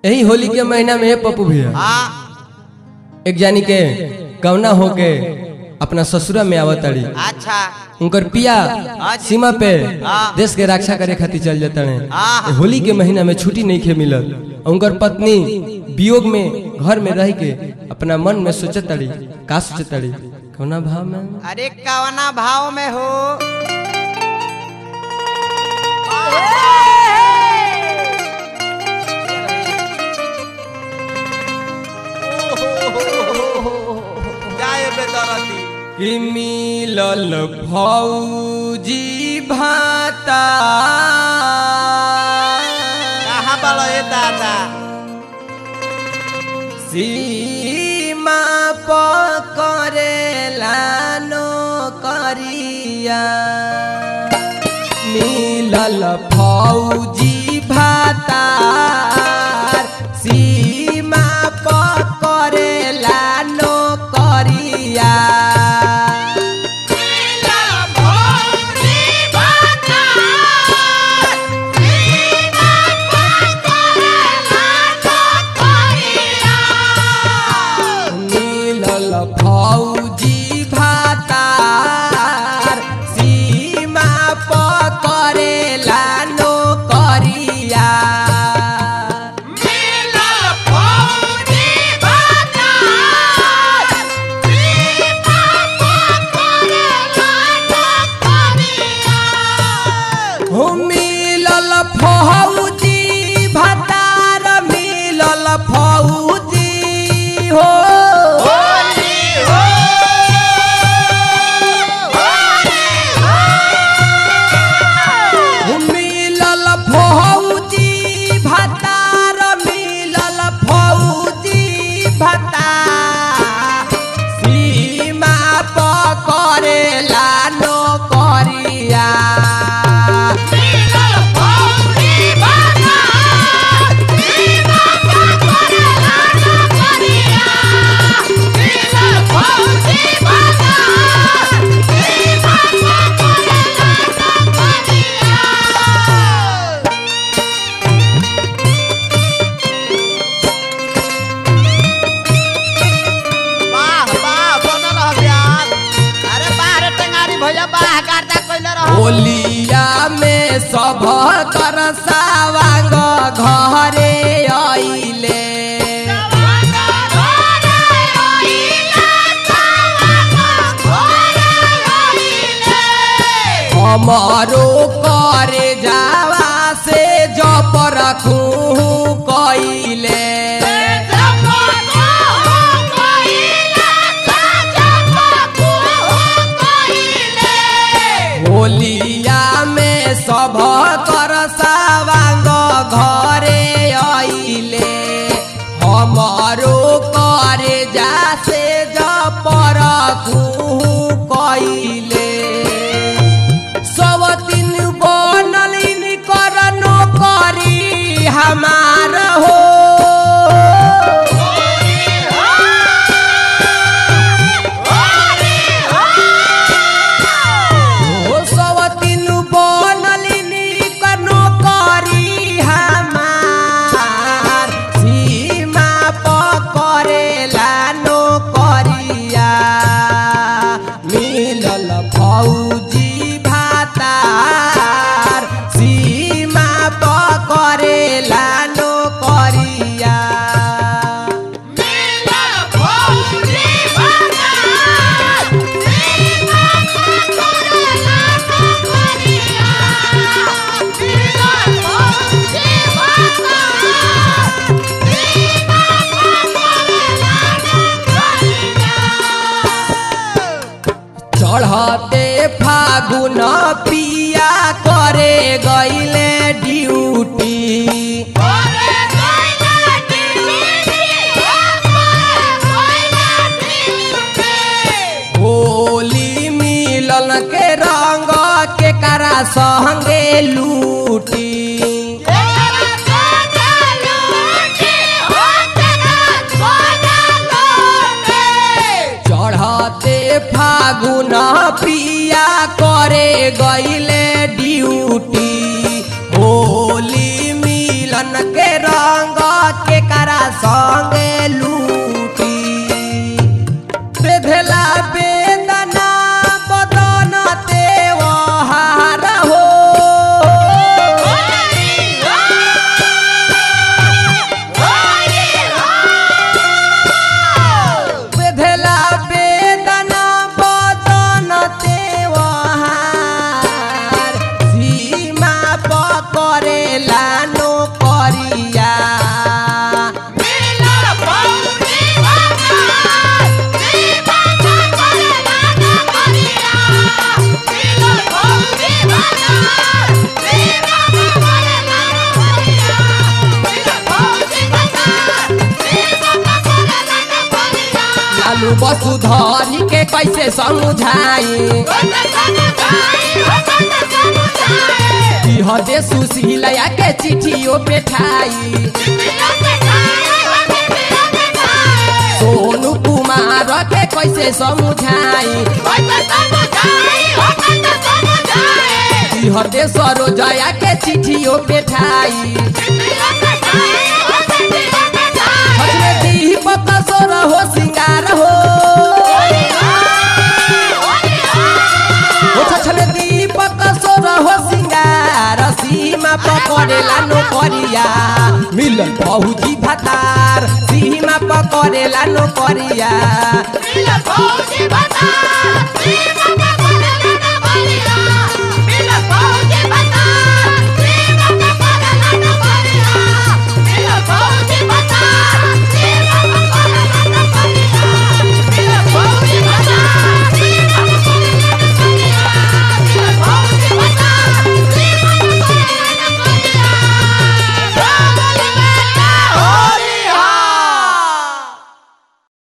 यही होली के महीना में पप्पू भैया हाँ एक जानी के कवना होके अपना ससुरा में आवत ताड़ी अच्छा उनकर पिया सीमा पे हाँ। देश के रक्षा करे खातिर चल जाता हाँ। है होली के महीना में छुट्टी नहीं खे मिलल उनकर पत्नी वियोग में घर में रह के अपना मन में सोचत ताड़ी का सोचत ताड़ी कौना भाव में अरे कवना भाव में हो जाए बेदरती कि मिलल भौजी भाता कहाँ बड़ो ये दादा सीमा पकड़ेला नो करिया मिलल फौजी भातार सीमा पकड़ेला नो करिया मिलल फौजी भातार सीमा पकड़ेला नो करिया हो मिलल फौजी भातार मिलल फौजी हो हो मिलल फौजी भातार मिलल फौजी भातार सीमा पकड़ेला नो करिया वाह वाह बनल रह प्यार अरे बाहर टेंगारी भैया बाह गार्दा कइले रह होलिया में सब कर सावांग घरे आइले हमारो करे जावा से जप रखू कइले होलिया में सब कर सावांग घरे आइले हमारो करे जा से जप रखू कइले सब दिन बनल कर नौकरी हमार हो ओ सब दिन बनल कर नौकरी हमार सीमा पकड़ेला नौकरिया मिलल फौजी भातार सीमा पकड़ेला नौकरिया चढ़ते फागुन पिया करे गईले ड्यूटी होली मिलन के रंग के करा संगे लूटी चढ़ते फागुन पिया करे गईले ड्यूटी होली मिलन के रंग के करिया लालू वसुधरी के कैसे समझाई हदे सुशीलया के चिट्ठियों पे ठाई सोनू कुमार के कैसे समझाई हदे सरोजया के चिट्ठियों पे ठाई हजमे दीपक सोर हो सिंगार हो ओ छछले दीपक सोर हो सिंगार सीमा पकड़ेला नोकरिया मिलन बहुजी भतार सीमा पकड़ेला नोकरिया Mira, Fauci, Batán, Viva